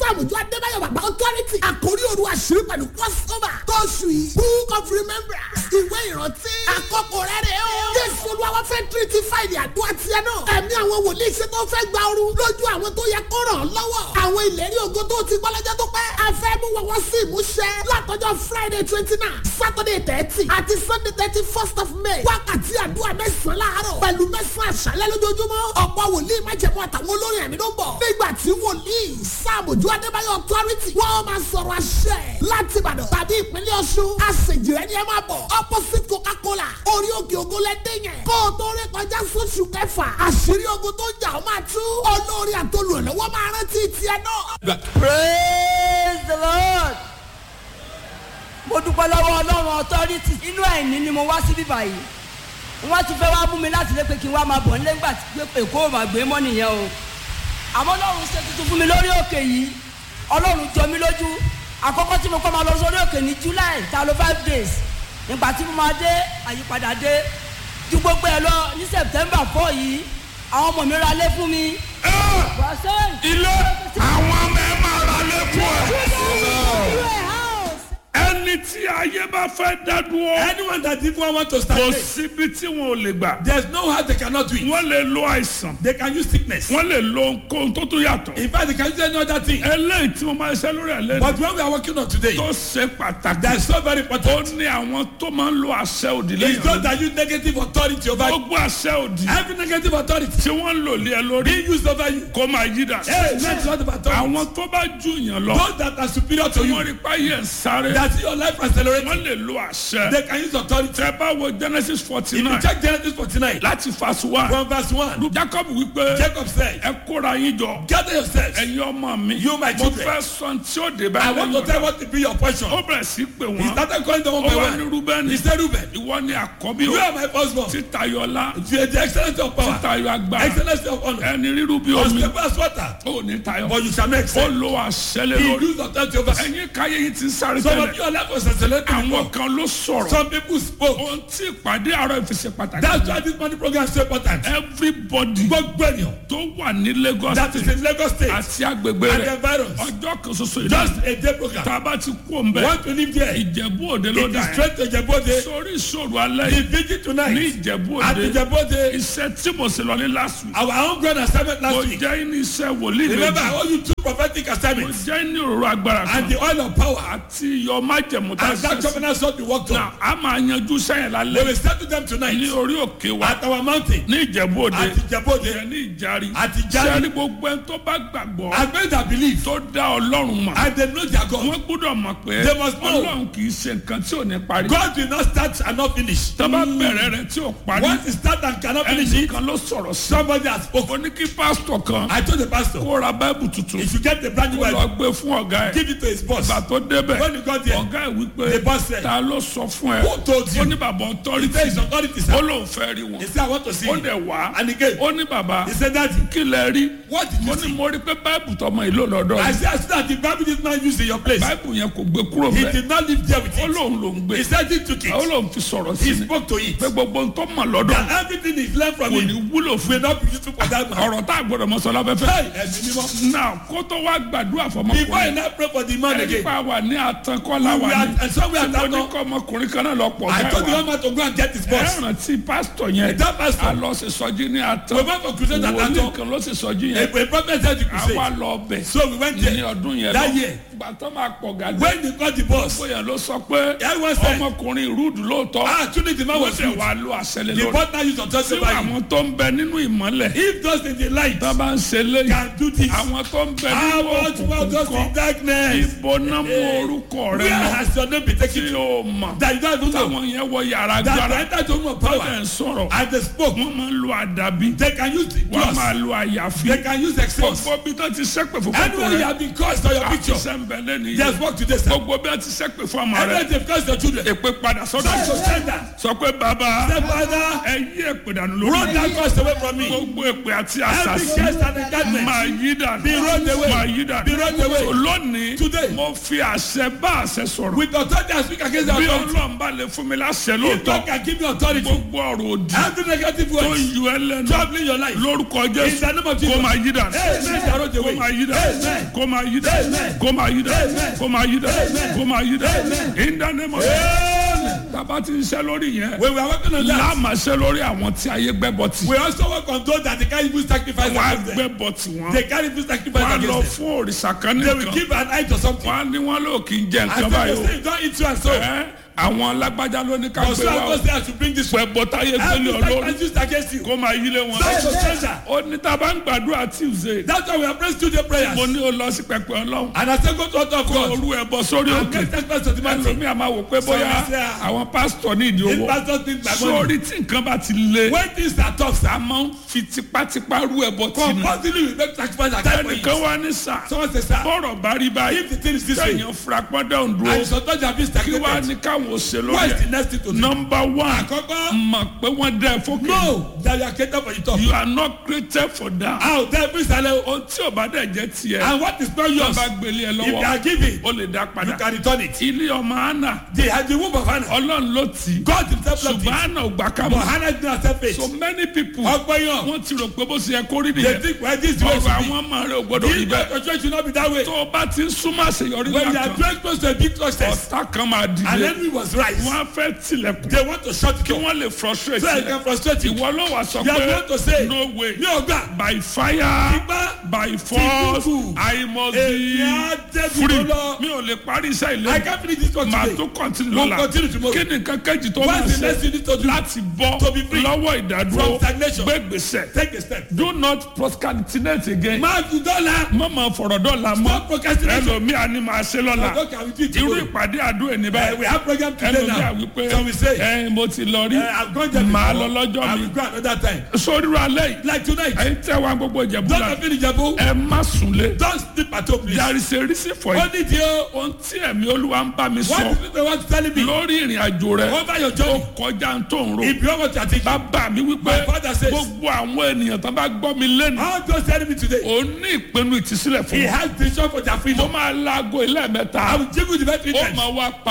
sàmójú adébáyọ̀ bàbá authority àkórí òru àṣírí pẹ̀lú crossover tóṣù yìí book of remembrance ìwé ìrántí àkọ́kọ́ rẹ̀ rẹ̀ o. jésù olúwa fẹ́ tírítì fáìlì àdúrà tiẹ̀ náà. ẹ̀mí àwọn wòlíì ṣe tó fẹ́ gba ooru lójú àwọn tó yẹ kó ràn án lọ́wọ́. àwọn ìlérí ògo tó ti gbọ́ lọ́jọ́ tó pẹ́. a fẹ́ mú wọn wọ́n sí ìmúṣẹ látọjọ́ friday twenty nine saturday thirty àti sunday thirty first of may. wákàtí àdúrà mẹ́sàn-án láàárọ̀ pẹ̀lú mẹ́sàn-án àṣálẹ́ lójoojúmọ́. ọ̀pọ̀ wòlíì májẹ̀mú àtàwọn olórin ẹ̀mí ló ń bọ̀. nígbà tí wòlíì sáàmùjú adébáyọ̀ authority wọ́n máa sọ̀rọ̀ àṣẹ láti ìbàdàn tàbí ìpínlẹ̀ ọ̀ṣun. àṣejìrẹ́ ni ẹ máa bọ̀ opposite coca-cola orí òkè ògo lẹ́dẹ̀ yẹn. kó o tó rí kọjá sóṣù kẹfà àṣírí ogun tó ń jà ó máa tú. olórí àtolùrànlọ́wọ́ máa rántí tiẹ̀ náà. praise the lord mo dúpẹ́ lọ́wọ́ ọlọ́run authority inú ẹ̀ní ni mo wá sí bíbá yìí wọ́n ti fẹ́ wá mú mi láti lé pé kí n wá máa bọ̀ nílé nígbà tí pé èkó ò máa gbé mọ́ nìyẹn o àmọ́ ọlọ́run ṣe tuntun fún mi lórí òkè yìí ọlọ́run jọ mí lójú àkọ́kọ́ tí mo kọ́ máa lọ sórí òkè ní july ta ló five days nígbà tí mo máa dé àyípadà dé ju gbogbo ẹ lọ ní september four yìí àwọn ọmọ mi ra lé fún mi. ilé àwọn ọmọ ẹ máa ra lé fún ẹ. ẹni tí ayé bá fẹ́ dá dúró. Anyone that even want to kò start síbi tí wọn ò lè gbà. there's no how they cannot do it. wọ́n lè lo àìsàn. They can use sickness. wọ́n lè lo nǹkan tó tún yàtọ̀. In fact, they can use any other thing. eléyìí tí mo máa ṣe lórí ẹ̀ lẹ́nu. But when we are working on today, tó ṣe pàtàkì. that's so very ó important. ní àwọn tó máa ń lo àṣẹ òdì It's lẹ́yìn. not that use negative authority over gbogbo àṣẹ òdì. every negative authority tí wọ́n ń lò lé ẹ lórí. being used over you. kó máa yí dà. Hey, that's not about authority. àwọn tó bá jù yàn lọ. Those that are superior to wọ́n you, rí páyé ń sáré. that your life accelerating, wọ́n lè lo àṣẹ. they can use authority. tẹ bá wo genesis forty If you nine check Genesis 49, láti verse one. from verse 1, jacob wípé Jacob said, ẹ kóra yín jọ. Gather yourselves. ẹ̀yin ọmọ mi. You, my mo children. fẹ́ sọ tí ó dé bá I want to tell lẹ́yìn. what to be your portion. ó bẹ̀rẹ̀ sí pé He wọ́n. started calling them one ó by wá ní one. rúbẹ́nì. He said, Reuben, ìwọ ni àkọ́bí you o. are my firstborn. títayọ̀lá. You are the excellency of power, títayọ̀ agbára. excellency of honor, ẹni rírú bí omi. unstable as water, ó ní tayọ̀. but you shall not ó excel. lo àṣẹ lé He lórí. used authority over you. ẹ̀yin káyé yìí ti ń sáré Some of tẹ́lẹ̀. your life was accelerating àwọn before. kan ló sọ̀rọ̀. Some people spoke. ohun tí ìpàdé àárọ̀ ìfisẹ̀ pàtàkì. That's why this money program is so important. everybody Gbogbo ènìyàn tó wà ní lagos that is state in Lagos state àti agbègbè and the rẹ̀ environs. ọjọ́ kan ṣoṣo Just ìdájọ́ a day program. tá a bá ti kú òǹbẹ Want to live there? ìjẹ̀bú òde ló It dà is yẹn straight to Jebode. sórí ìṣòro alẹ́ The yìí vigil ní tonight ìjẹ̀bú at òde the Jebode. iṣẹ́ tí mo ṣe lọ ní last week Our own grand assignment mo last week. jẹ́ ní iṣẹ́ wòlíì Remember, I méjì owe you two prophetic mo assignments jẹ́ ní òróró agbára kan and the oil of power. àti iyọ̀ májẹ̀mú tá a And that ṣe sí covenant sword we worked na on. a máa yanjú sẹ́yìn We lálẹ́ will settle them ní tonight orí òkè wa at our mountain ní ìjẹ̀bú òde at the Jebode. ìyẹn ní ìjárí Àti Ìjàrí. sẹ́ni gbogbo ẹni tó bá gbàgbọ́ And many that believe tó dá ọlọ́run mọ̀ and they know their God. wọ́n gbọ́dọ̀ mọ̀ pé They must know. ọlọ́run kì í ṣe nǹkan tí ò ní parí God will not start and not finish. tó bá bẹ̀rẹ̀ rẹ̀ tí ò parí Once it start and cannot finish ẹnì it, kan ló sọ̀rọ̀ sí somebody has ó spoken. ní kí pásítọ̀ kan I told the pastor, kó ra báìbù tuntun if you get the brand new kó lọ Bible, gbé fún ọ̀gá ẹ̀ give it to his boss. ìgbà tó débẹ̀ When you got there, ọ̀gá ẹ̀ wípé the boss said, ta ló sọ fún ẹ Who told you? ó ní bàbá He ọtọ́rìtì said his authority, ó sir. lóun fẹ́ rí wọn He said, I want to see ó you. dẹ̀ wá And he came. ó ní bàbá He said, Daddy, kí lẹ rí what did mo you ní see? mo rí pé báìbù tọmọ ìlú lọ́dọ̀ I yìí said, I said that the Bible did not use in your place. báìbù yẹn kò gbé kúrò He bẹ́ẹ̀ did not live there with ó it. lóun ló ń gbé He said he took ó it. lóun fi sọ̀rọ̀ sí He ni spoke to it. pé gbogbo ń tó mọ̀ lọ́dọ̀ That everything he's learned from kò ní him wúlò fún will not be useful for that man. ọ̀rọ̀ tá a gbọ́dọ̀ mọ sọ láfẹ́fẹ́. Hey, ẹ̀mí mímọ́. náà kó tó wá gbàdúrà Before I fọmọkùnrin now pray for the man ẹni again, pa wà ní àtànkọ́lá we wà are, ní and so we are tí mo ní now. kọ́ ọmọkùnrin kan náà lọ pọ̀ I told the gáà one man to go and get his ẹ boss. rántí pásítọ̀ yẹn That pastor. a lọ sí sọjí ní We àtàn went for crusade at wòlíì Ato. kan ló sì sọjí A, yẹn a prophet said the àwa crusade. lọ bẹ̀ So we went ní there. ọdún yẹn That lọ year. gbàtọ́ máa pọ̀ gàdé When they got the boss, bóyá ló sọ pé Everyone said- ọmọkùnrin rúdù lóòótọ́ ah, truly the man wọ́n was sì good. wá lo àṣẹlẹ̀ The lórí boss now used authority tí over him. àwọn tó ń bẹ nínú ìmọ́lẹ̀ If those in the light tó bá ń ṣe léyìí can do this, àwọn tó ń bẹ how nínú much more òkùnkùn those kan in darkness? ibo náà mú orúkọ rẹ Where lọ has your name been tí taken to? o mọ̀ That you don't even know. táwọn yẹn wọ yàrá That they gbára entered the room of tọ́jà power ń sọ̀rọ̀ and they spoke. wọ́n máa ń lo àdàbí They can use the wọ́n máa cross. lo àyàfi They can use excess. gbogbo bí tó ti sẹ́pẹ̀ fún Anywhere kókó you rẹ have been cursed on your àti picture, sẹ́ńbẹ̀lẹ́ nìyí there's work today, sir. gbogbo bí wọ́n ti sẹ́pẹ̀ fún ọmọ rẹ Anywhere they've cursed your children, èpè padà sọ́dọ̀ try to send that. sọ pé bàbá Say, Father, ẹ yí èpè dànù roll lórí that curse away from me. gbogbo èpè àti Every àṣàṣì curse and enchantment máa yí dànù be rolled away. away. máa yí dà Be rolled away. So lónìí Today. mo fi àṣẹ bá àṣẹ sọ̀rọ̀ With authority I speak against the bí authority. ọlọ́run bá lè fún mi láṣẹ If God lóòótọ́ can give me authority. gbogbo ọ̀rọ̀ òdì Every negative tó ń word yọ ẹ lẹ́nu troubling your life. lórúkọ In jésù the name of Jesus. kó máa yí dà Amen. Shall roll kó away. máa yí dà Amen. kó máa yí dà Amen. kó máa yí dà Amen. kó máa yí dà Amen. kó máa yí dà Amen. in the name of Amen. tàbá ti ń ṣe lórí yẹn When we are working on that, láàmà ṣe lórí àwọn tí ayé gbẹ́bọ̀ tì we also work on those that they can't even sacrifice wọ́n á against them. gbẹ́bọ̀ tì wọ́n They can't even sacrifice wọ́n á lọ against them. fún òrìṣà kan They will nìkan give an eye to something. wọ́n á ní wọ́n lò kí n jẹ And nǹkan so báyìí they o say, don't eat you and so. Ẹ́, àwọn alágbájá ló ní ká But gbé so wa I o go say I should bring this one. pẹ̀ bọ́tá yé gbélé Every olórí sacrifice used against you. kó máa yílé wọn. That's your treasure. ó ní tá a bá ń gbàdúrà tuesday That's why we are praying studio prayers. mo ní o lọ sí pẹpẹ ọlọ́run And I say go to altar of kó God. orú ẹ bọ sórí And òkè make sacrifice to the man. ẹlòmíì a máa wò pé bóyá Some say, ah, àwọn pásítọ̀ ní ìdí If owó pastors think my money. sórí tí nǹkan bá ti le When things are tough, sir. a máa ń fi tipátipá rú ẹ bọ tì ní. Compulsively we make sacrifice at that point. ẹnìkan wá ní sà Someone say, sir. bọ́rọ̀ bá rí báyìí If the thing is this way. sẹ́yìn fúrapọ́dọ̀ ń And dúró sometimes you have been kí wàá stagnated. ní káwọn ò ṣe What lórí is the ẹ̀ next thing to do? nọmba one Àkọ́kọ́. mọ̀ pé wọ́n dẹ́ fókè No, that you are created for the top. you are not created for that How there be silent. ohun tí ò bá dẹ̀ jẹ́ tiẹ̀ And what is not tó yours, bá gbélé ẹ if they lọ́wọ́ are giving, ó lè dá you padà can return it. ilé ọmọ anna They had the womb of Hannah. ọlọ́run ló tì í God himself loved ṣùgbọ́n it. anna ò gbà ká But mọ́ Hannah did not accept it. so many people Ọgbọ́n yàn. wọ́n ti rò pé bó ṣe yẹ kó rí They nìyẹn think well this is the way it ọ̀rọ̀ should be. àwọn ọmọ rẹ̀ ò gbọ́dọ̀ rí This bẹ́ẹ̀ your church should not be that way. tó o bá ti ń súnmọ́ àṣeyọrí When you náà are kan very close to a big success, ọ̀tá kan máa and dìde enemy was right, wọ́n á fẹ́ tilẹ̀kùn they want to shut it kí off. wọ́n lè frustrate So I rẹ̀ can frustrate you. ìwọ ló wà sọ You are pé going to say, no way Mi ò gbà. by fire Ipá. by force Tìkúkù. I must Èmi be á débi free tó lọ. mi ò lè parí iṣẹ́ I ilé can't finish this one màá today. tó continue We'll lọ́la continue tomorrow. kí ni nǹkan kejì tó máa What is the next ṣe thing you need to do? láti bọ́ To be free lọ́wọ́ ìdádúró from stagnation. gbé gbèsè Take a step. do not procrastinate again Máa fi dọ́là. má máa fọ̀rọ̀ dọ́là mọ́ Stop procrastination. ẹlòmíà ni màá ṣe lọ́la God can we do it irú tomorrow. ìpàdé àdúrà ní Uh, báyìí we have program today ẹlòmíà now. wípé Can we say? ẹ mo ti lọ rí Uh, I've gone there màá before. lọ lọ́jọ́ I mi will go another time. sórí ra lẹ́yìn Like tonight. ẹ̀yin tẹ́ wa gbogbo ìjẹ̀bú Don't la have any jabo. ẹ má súnlé Don't sleep at home please. there is a reason for Ó it ní di o. ohun tí ẹ̀mí olúwa ń bá mi What sọ is people want to tell me? lórí ìrìn àjò rẹ Over your ó journey. kọjá ń tó ń ro If you want to take bàbá mi wípé My father says- gbogbo àwọn ènìyàn tó bá gbọ́ mi lẹ́nu How those telling me today? ó ní ìpinnu ìtìsílẹ̀ fún He mi has vision for their mo freedom. máa laago ilé mẹ́ta I will give you the best ó return. máa wá pa